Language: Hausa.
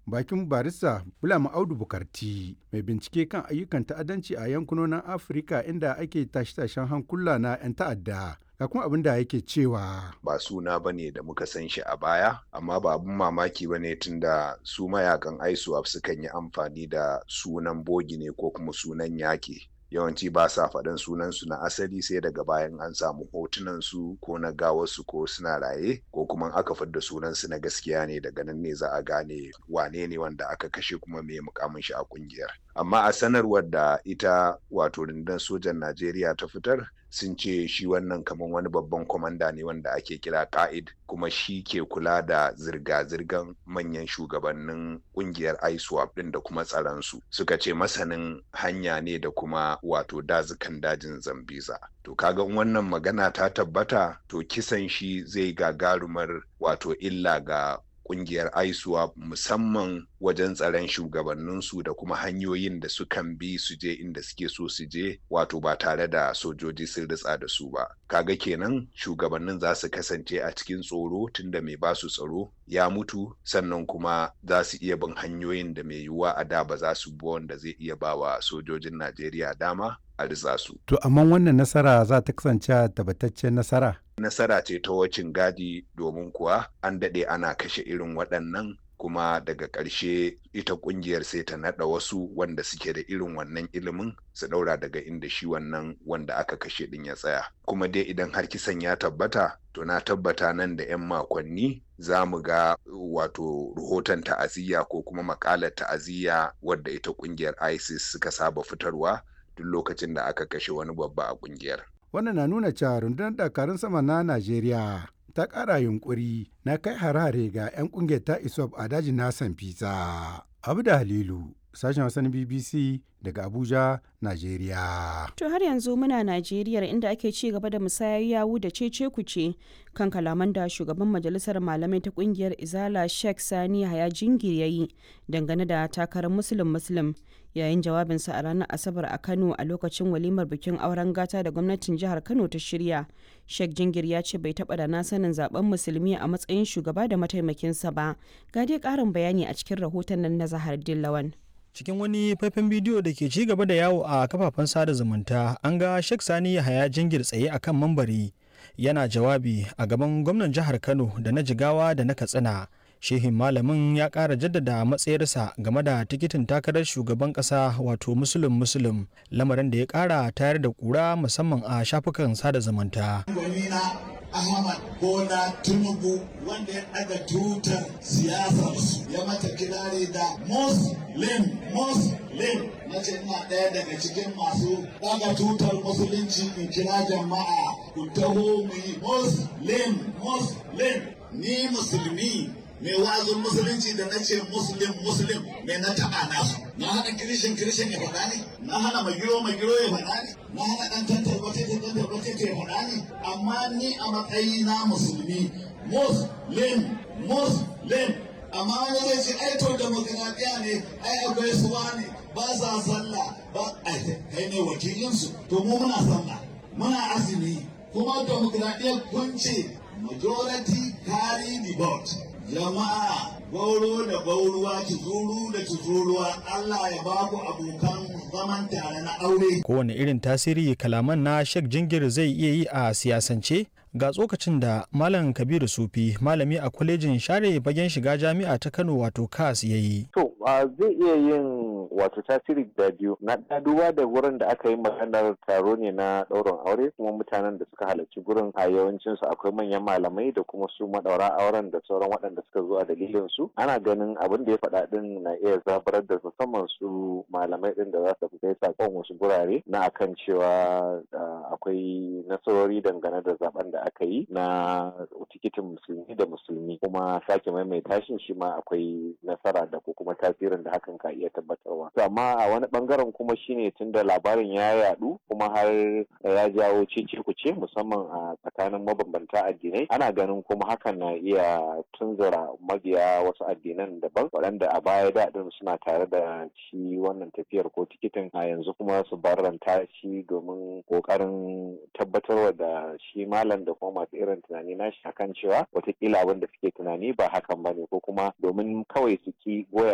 bakin barista Bulama Audu Bukarti mai bincike kan ayyukan ta'addanci a yankunonin Afirka inda ake tashe-tashen hankula na 'yan ta'adda. Ga kuma abin da yake cewa. Ba suna ba ne da muka san shi a baya, amma ba abin mamaki ba ne tunda su mayakan ISWAP sukan yi amfani da sunan bogi ne ko kuma sunan yaki. yawanci ba sa faɗin sunansu na asali sai daga bayan an samu hotunan su ko na gawarsu ko suna raye ko kuma aka fidda sunansu na gaskiya ne daga nan ne za a gane wane ne wanda aka kashe kuma me mukamin shi a kungiyar amma a sanarwar da ita wato rundunar sojan najeriya ta fitar sun ce shi wannan kamar wani babban kwamanda ne wanda ake kira ka'id kuma shi ke kula da zirga-zirgan manyan shugabannin kungiyar iswap din da kuma tsaronsu suka ce masanin hanya ne da kuma wato dazukan dajin zambiza to kaga wannan magana ta tabbata to kisan shi zai gagarumar wato illa ga kungiyar ISWAP musamman wajen tsaron shugabanninsu da kuma hanyoyin da sukan bi su je inda suke so su je wato ba tare da sojoji sun ritsa da su ba kaga kenan shugabannin za su kasance a cikin tsoro tunda mai ba su tsaro ya mutu sannan kuma za su iya bin hanyoyin da mai yiwuwa a da ba za su bi wanda zai iya ba wa sojojin Najeriya dama a ritsa su. To amma wannan nasara za ta kasance tabbataccen nasara? Nasara ce ta wacin gadi domin kuwa an daɗe ana kashe irin waɗannan kuma daga ƙarshe ita ƙungiyar sai ta naɗa wasu wanda suke da irin wannan ilimin su ɗaura daga inda shi wannan wanda aka kashe ɗin ya tsaya. Kuma dai idan har kisan ya tabbata to na tabbata nan da 'yan makonni za mu ga wato rahoton ta'aziyya ko kuma makalar ta'aziyya wadda ita ƙungiyar ISIS suka saba fitarwa duk lokacin da aka kashe wani babba a kungiyar. Wannan na nuna cewa rundunar dakarun sama na Najeriya ta ƙara yunkuri na kai harare ga 'yan ƙungiyar ta ISOP a dajin Nasan Fisa. Abu da Halilu, sashen wasan BBC daga Abuja, Najeriya. To har yanzu muna Najeriya inda ake ci gaba da musayar yawu da cece kuce kan kalaman da shugaban majalisar malamai ta kungiyar Izala Sheikh Sani Haya Jingir yayi dangane da takarar Muslim Muslim yayin jawabinsa a ranar Asabar a Kano a lokacin walimar bikin auren gata da gwamnatin jihar Kano ta shirya. Sheikh Jingir ya ce bai taɓa da na sanin zaben musulmi a matsayin shugaba da mataimakinsa ba. Ga dai ƙarin bayani a cikin rahoton nan na Zahar Dillawan. cikin wani faifan bidiyo da ke ci gaba da yawo a kafafen sada zumunta an ga Sheikh Sani Yahaya jingir tsaye a kan mambari yana jawabi a gaban gwamnan jihar Kano da na Jigawa da na Katsina. Shehin malamin ya ƙara jaddada matsayarsa game da tikitin takarar shugaban ƙasa wato musulun musulun lamarin da ya ƙara tayar da ƙura musamman a shafukan sada zumunta. Ahmad Bola Tinubu wanda ya ɗaga tutar siyasarsu ya mata kirari da Muslim Muslim na ce ina ɗaya daga cikin masu ɗaga tutar musulunci in kira jama'a ku taho mu yi Muslim Muslim ni musulmi mai wazin musulunci da na ce muslim muslim mai na taɓa nasu na hana kirishin kirishin ya faɗa ne na hana magiro magiro ya faɗa ne na hana ɗan tantar batete tantar batete ya faɗa ne amma ni a matsayi na musulmi muslim muslim amma wani zai ce ai to demokradiya ne ai akwai suwa ne ba sa sallah ba ai kai ne wakilinsu to mu muna sallah muna azumi kuma demokradiyya kun ce majority carry the vote jama'a gauro da gauruwa tuzuru da tuzuruwa Allah ya ba ku abokan zaman tare na aure. Kowane irin tasiri kalaman na Sheikh Jingir zai iya yi a siyasance ga tsokacin da Malam Kabiru Sufi malami a kwalejin share bagen shiga jami'a ta Kano wato KAS ya yi. To zai iya yin wato tasiri da biyu na duba da wurin da aka yi maganar taro ne na ɗaurin aure kuma mutanen da suka halarci gurin a yawancin su akwai manyan malamai da kuma su madaura auren da sauran waɗanda suka zo a dalilin su ana ganin abin da ya faɗa din na iya zabarar da musamman su malamai din da za su kai sakon wasu gurare na akan cewa akwai nasarori dangane da zaben da aka yi na tikitin musulmi da musulmi kuma sake maimaita shi shi ma akwai nasara da ko kuma tasirin da hakan ka iya tabbatarwa to amma a wani bangaren kuma shine tunda labarin ya yadu kuma har ya jawo cece kuce musamman a tsakanin mabambanta addinai ana ganin kuma hakan na iya tunzura mabiya wasu addinan daban waɗanda a baya daɗin suna tare da shi wannan tafiyar ko tikitin a yanzu kuma su barranta shi domin ƙoƙarin tabbatarwa da shi malam da kuma masu irin tunani nashi akan cewa watakila abin da suke tunani ba hakan ba ne ko kuma domin kawai su ki goya